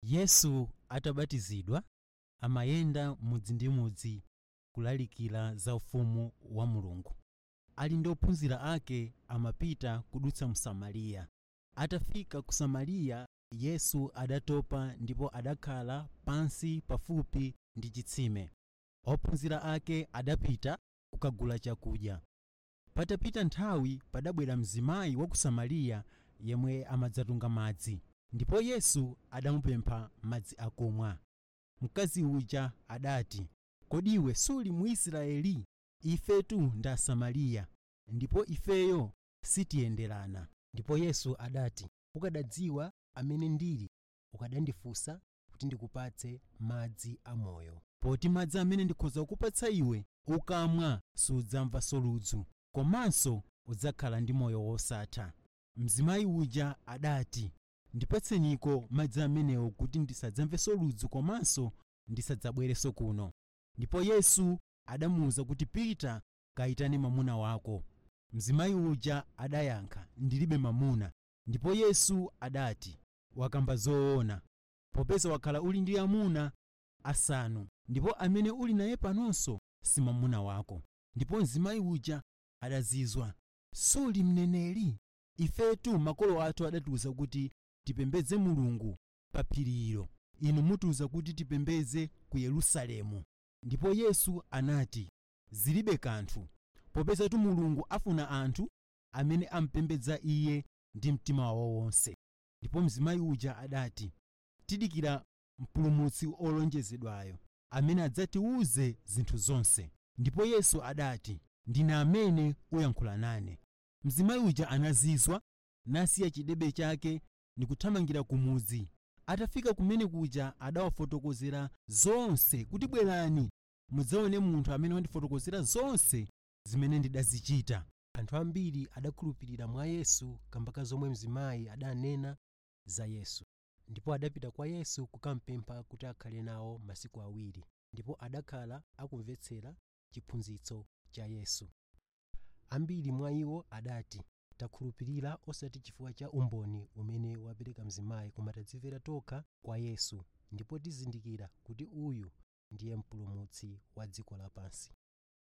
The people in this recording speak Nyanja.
yesu atabatizidwa amayenda mudzi ndi mudzi kulalikira za ufumu wa mulungu ali ndi ophunzira ake amapita kudutsa mu samariya atafika ku samariya yesu adatopa ndipo adakhala pansi pafupi ndi chitsime ophunzira ake adapita kukagula chakudya patapita nthawi padabwera mzimayi wa ku samariya yemwe amadzatunga madzi ndipo yesu adamupempha madzi akumwa mkazi uja adati kodi iwe suli muisraeli ifetu ndi asamariya ndipo ifeyo sitiyenderana ndipo yesu adati ukadadziwa amene ndili ukadandifunsa kuti ndikupatse madzi amoyo poti madzi amene ndikhoza kukupatsa iwe ukamwa sudzamvanso ludzu komanso udzakhala ndi moyo wosatha mzimayi uja adati ndipatseniko madzi amenewo kuti ndisadzamvenso ludzu komanso ndisadzabwerenso kuno ndipo yesu adamuwuza kuti pita kayitane mwamuna wako mzimayi uja adayankha ndilibe mwamuna ndipo yesu adati wakamba zoona popeza wakhala uli ndi amuna asanu ndipo amene uli naye panonso si mwamuna wako ndipo mzimayi uja adazizwa suli mneneri ifetu makolo athu adatiwuza kuti tipembedze mulungu pa phirilo inu mutiwuza kuti tipembedze ku yerusalemu ndipo yesu anati zilibe kanthu popezatu mulungu afuna anthu amene ampembedza iye ndi mtima wawo wonse ndipo mzimayi uja adati tidikira mpulumutsi olonjezedwayo amene adzatiwuze zinthu zonse ndipo yesu adati ndine amene uyankhula nane mzimayi uja anazizwa nasiya chidebe chake nikuthamangira kumudzi atafika kumene kuja adawafotokozera zonse kuti bwerani mudzaone munthu amene wandifotokozera zonse zimene ndidazichita anthu ambiri adakhulupirira mwa yesu kamba ka zomwe mzimayi adanena za yesu ndipo adapita kwa yesu kukampempha kuti akhale nawo masiku awiri ndipo adakhala akumvetsera chiphunzitso cha yesu ambiri mwa iwo adati takhulupirira osati chifukwa cha umboni umene wapereka mzimayi koma tadzimvera tokha kwa yesu ndipo tizindikira kuti uyu ndiye mpulumutsi wa dziko lapansi